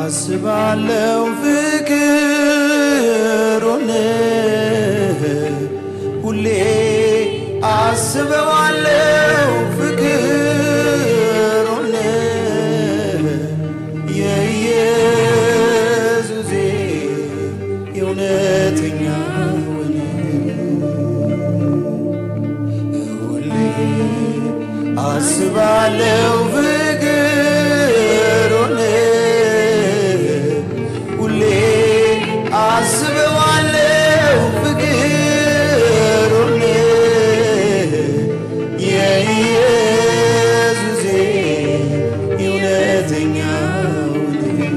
አስባለው ፍቅሩን ሁሌ አስበዋለው ፍቅሩን የኢየሱሴ የእውነተኛውን ሁሌ አስባለው ፍቅሩን ሁሌ አስበዋለው ፍቅሩን የኢየሱሴ የእውነተኛውን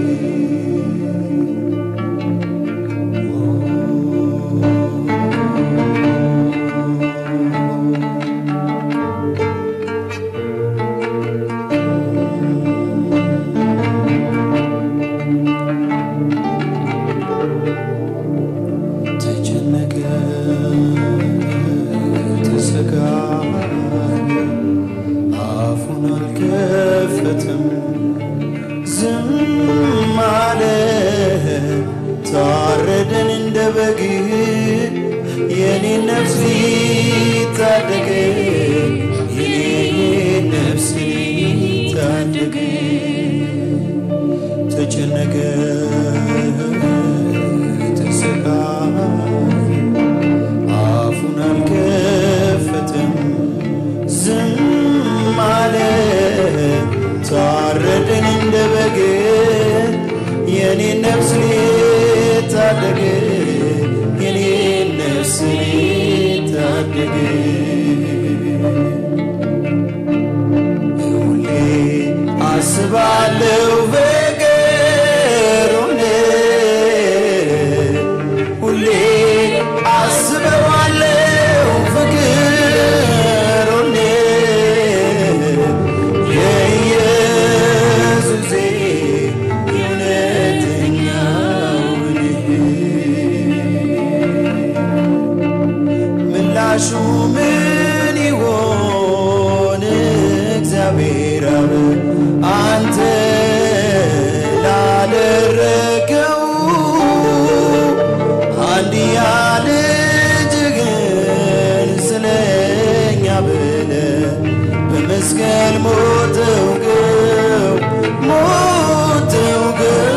ተጨነቀ ተሰጋ አፉን አልከፈትም ዝም አለ ታረደን እንደ በግ የኔ ነፍስ ታደገ የኔ ነፍስ ታደገ ተጨነቀ ተሰጋ አፉን አልከፈተም ዝም አለ ታረደን እንደ በግ የኔ ነፍስ ሊታደግ የኔ ነፍስ ሊታደግ ሁሌ አስባለው ፍቅሩን ሁሌ አስበዋለው ፍቅሩን የኢየሱሴ የእውነተኛውን ምላሹ ምን ይሆን እግዚአብሔር አብ አንተ ላደረገው አንድያ ልጅህን ስለኛ ብለ በመስቀል ሞተው ገው ሞተው ገው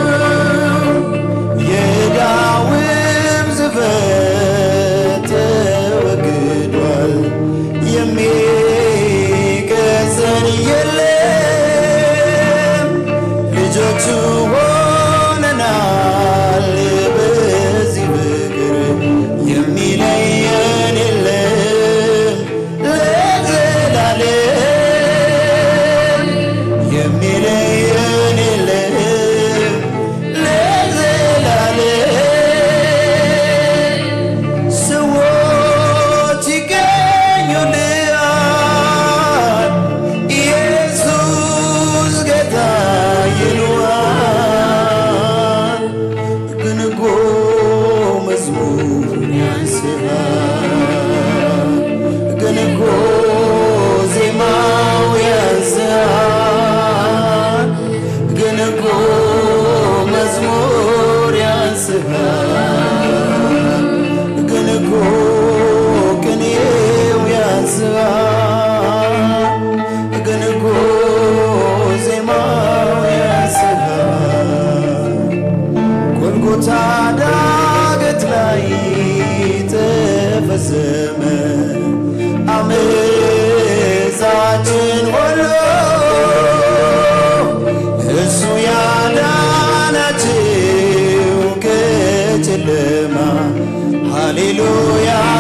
የዳዊም ዝፈት ተወግዷል የሚገዘን የለም ልጆቹ ሆነናል በዚህ ፍቅር የሚለየን የለም ለዘላለም የሚለየን የለም ለዘላለም ሰዎች ይገኙልሃል ኢየሱስ ጌታ ይሉሃል ግን እኮ መዝሙር ያንስሃል ግን እኮ ዜማው ያንስሃል ግን እኮ መዝሙር ያንስሃል ግን እኮ ቅኔው ያንስሃል ግን እኮ ዜማው ያንስሃል ጎልጎታ ዳገት ላይ ተፈጸመ አመፃችን ሁሉ እሱ ያዳናችው ከጨለማ ሃሌሉያ